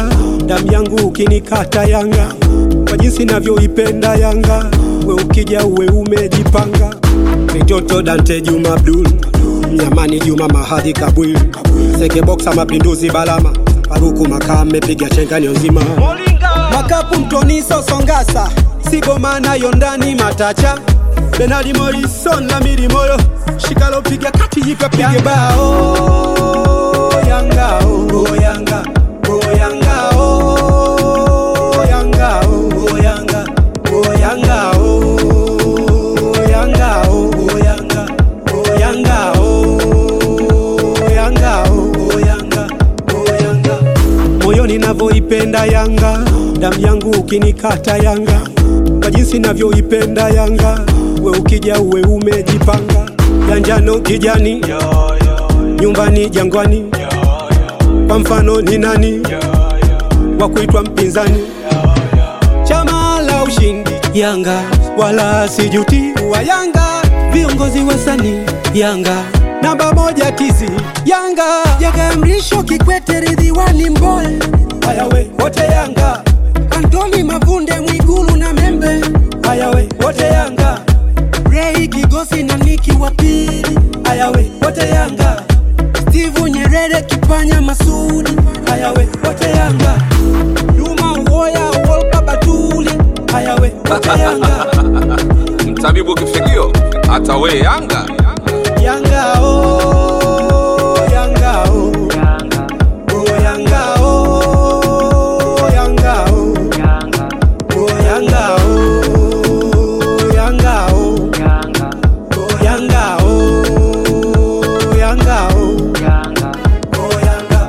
Yanga, damu yangu ukinikata Yanga, kwa jinsi navyoipenda Yanga, we ukija uwe umejipanga. Mitoto Dante Juma Abdul, Mnyamani Juma Mahadi Kabwil, Seke Boxa Mapinduzi Balama, Faruku Makame piga chenganyo nzima, Makapu Mtoni Sosongasa, Sigoma nayo ndani Matacha, Benadi Morrison na Miri Moyo, Shikalo piga kati jipa pige bao Yanga oh Yanga oh Yanga oh Yanga oh Yanga oh Yanga oh Yanga oh Yanga oh Yanga oh Yanga oh Yanga oh Yanga moyoni navyoipenda Yanga, damu yangu ukinikata Yanga, kwa jinsi navyoipenda Yanga, we ukija uwe umejipanga, ya njano kijani, nyumbani Jangwani, kwa mfano ni nani wa kuitwa mpinzani? Chama la ushindi Yanga, wala sijuti wa Yanga, viongozi wasanii Yanga, namba moja tizi Yanga, Jaga Mrisho Kikwete Ridhiwani Mboe haya we wote Yanga, Antoni Mavunde Mwigulu na Membe haya we wote Yanga, Rei Kigosi na Niki wa pili haya we wote Yanga, Steve Nyerere Kipanya Masudi haya we wote Yanga, Juma Uwoya Wolka Batuli haya we wote Yanga, mtabibu kifigio hata we Yanga Yanga oh Yanga oh oh Yanga oh Yanga oh oh Yanga oh Yanga oh oh Yanga oh Yanga oh oh Yanga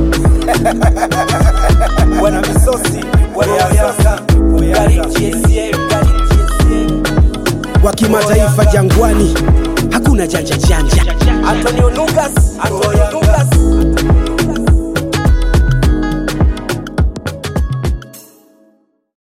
Bwana Misosi, Bwana Yanga, Gari GSM, Gari GSM. wa kimataifa Jangwani, hakuna janja janja. Antonio Lucas, Antonio Lucas,